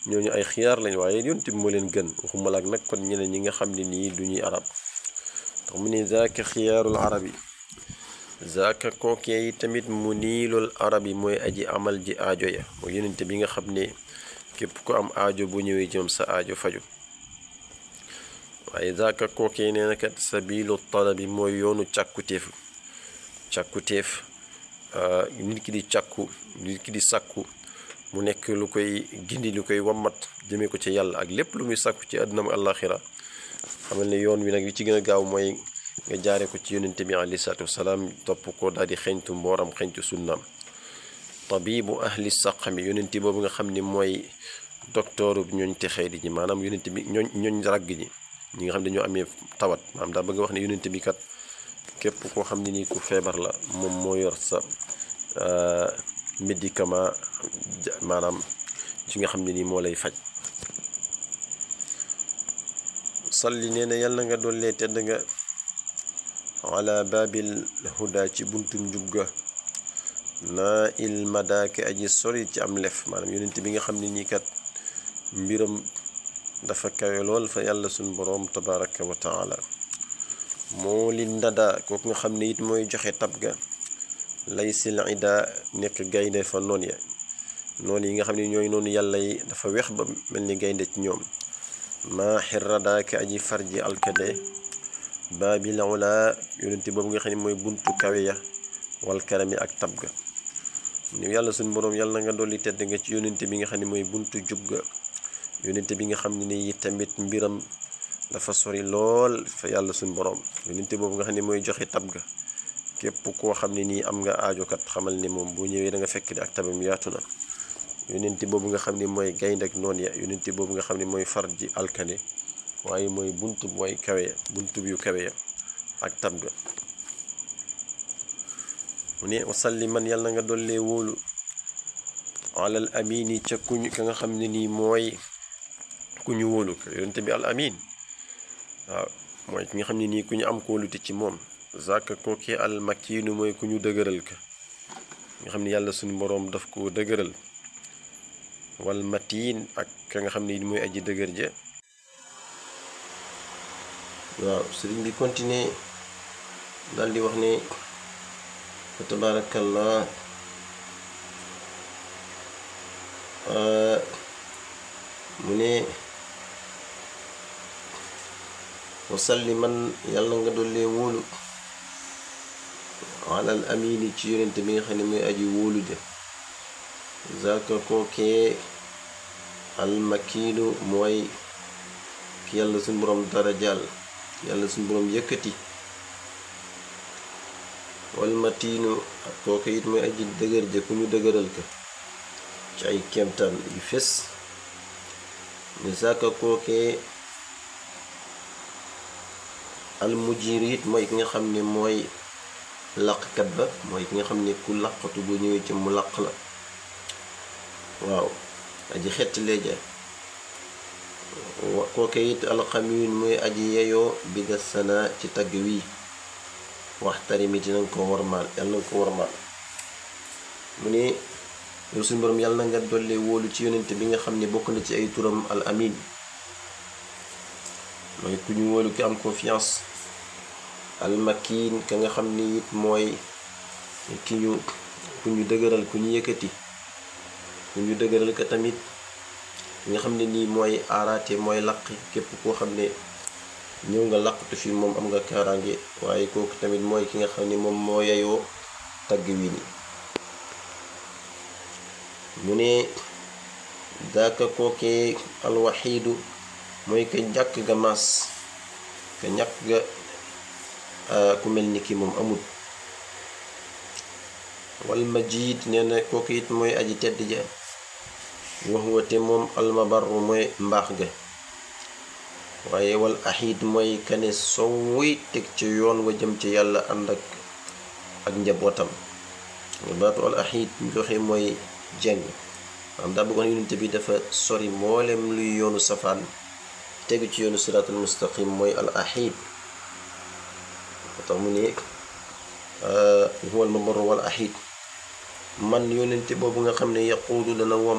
ñooñu ay xiyaar lañ waaye yonent bi moo leen gën waxuma la ak nag kon ñeneen ñi nga xam ne nii du ñuy arab tax mu ne zaaka xiyaarul arab yi zaaka kookee yi tamit mu niilul arab yi mooy aji amal ji aajo ya mooy yonent bi nga xam ne képp ko am aajo bu ñëwee jëm sa aajo faju waaye zaaka kookee nee na kat sabilu talabi mooy yoonu càkkutéef càkkutéef nit ki di càkku nit ki di sàkku mu nekk lu koy gindi lu koy wammat jëmee ko ci yàlla ak lépp lu muy sàkku ci àdduna ak àllaaxira xamal ne yoon wi nag li ci gën a gaaw mooy nga jaare ko ci yonente bi alayhi salaatu wasalaam topp ko daal di xeñtu mbooram xeñtu sunnaam tabibu ahli saqami yonente boobu nga xam ni mooy doktooru ñooñ texee di ñi maanaam yonente bi ñooñ ñooñ ràgg ñi ñi nga xam ne dañoo amee tawat maanaam daa bëgg wax ne yonente bi kat képp koo xam ne nii ku feebar la moom moo yor sa médicament maanaam ci nga xam ne nii moo lay faj salli nee na yàlla nga dollee tedd nga ala baabil huda ci buntum njugga naa il madaake aji sori ci am lef maanaam yonent bi nga xam ne nii kat mbiram dafa kawe lool fa yàlla suñ boroom tabaraka wa taala moo li ndada kooku nga xam ne it mooy joxe tab ga lay sil ida nekk gaynde fa noon ya noonu yi nga xam ne ñooy noonu yàlla yi dafa weex ba mel ni gaynde ci ñoom maa xirradaake aji farji alkade baabil ula yonente boobu nga xam ne mooy buntu kawe ya wal karami ak tab ga ni yàlla suñ boroom yàlla na nga dolli tedd nga ci yonente bi nga xam ne mooy buntu jub ga yonente bi nga xam ne ni tamit mbiram dafa sori lool fa yàlla suñ boroom yonente boobu nga xam ne mooy joxe tab ga képp koo xam ne nii am nga aajokat xamal ne moom boo ñëwee da nga fekk di ak tabam yaatu na yonente boobu nga xam ne mooy gaynde ak noon ya yonente boobu nga xam ne mooy far ji alkane waaye mooy buntu mooy kawe buntu yu kawe ya ak tab ga mu ne wasalli man yàlla na nga dollee wóolu alal amini ca kuñ ka nga xam ne nii mooy ku ñu wóolu ko yonente bi al amin waaw mooy ki nga xam ne nii ku ñu am kóolute ci moom zaka kooke al makiinu mooy ku ñu dëgëral ka nga xam ne yàlla suñu boroom daf ko dëgëral wal matiin ak ka nga xam ne mooy aji dëgër ja waaw sëriñ bi continuer dal di wax ne fa tabarakallah mu ne wasalli man yàlla nga dollee wóolu alal amini ci yonente bi nga xam ne mooy aji wóolu ja zaka kookee almakiinu mooy ki yàlla suñ boroom dara jàll yàlla suñ boroom yëkkati walmatiinu ak kooke it mooy aji dëgër ja ku ñu dëgëral ka ci ay kemtaan yu fes ne zaka kookee almujir it mooy ki nga xam ne mooy làqkat ba mooy ki nga xam ne ku làqatu bu ñëwee ci mu làq la waaw aji xett leeja kooke it alxamiin mooy aji yeyoo bi da sana ci tagg wii waxtarimit na nga ko warmaal yàlla na nga ko warmaal mu ne yow suñu borom yàlla na nga dolli wóolu ci yonente bi nga xam ne bokk na ci ay turam al amin mooy ku ñu wóolu ki am confiance al makin ka nga xam ni it mooy ki ñu ku ñu dëgëral ku ñu yëkkati ku ñu dëgëral ka tamit nga xam ne nii mooy aaraate mooy laq képp koo xam ne ñëw nga laqatu fi moom am nga kaaraange waaye kooku tamit mooy ki nga xam ne moom moo yeyoo tagg wi ni mu ne daaka kookee alwaxiidu mooy ka ñàkk ga maas ka ñàkk ga ku mel ni ki moom amul wal majid nee na kooku it mooy aji tedd ja wax wate moom almabarru mooy mbaax ga waaye wal axiid mooy kane sowuy teg ci yoon wa jëm ci yàlla ànd ak ak njabootam nga baatu al axiid ñu joxe mooy jeng maanaam daa bëggoon yonente bi dafa sori mboolem luy yoonu safaan tegu ci yoonu siraatul mustaqim mooy al axiid moo tax mu ne huwa al mabarru wal axiid man yonente boobu nga xam ne yaquudu dana wom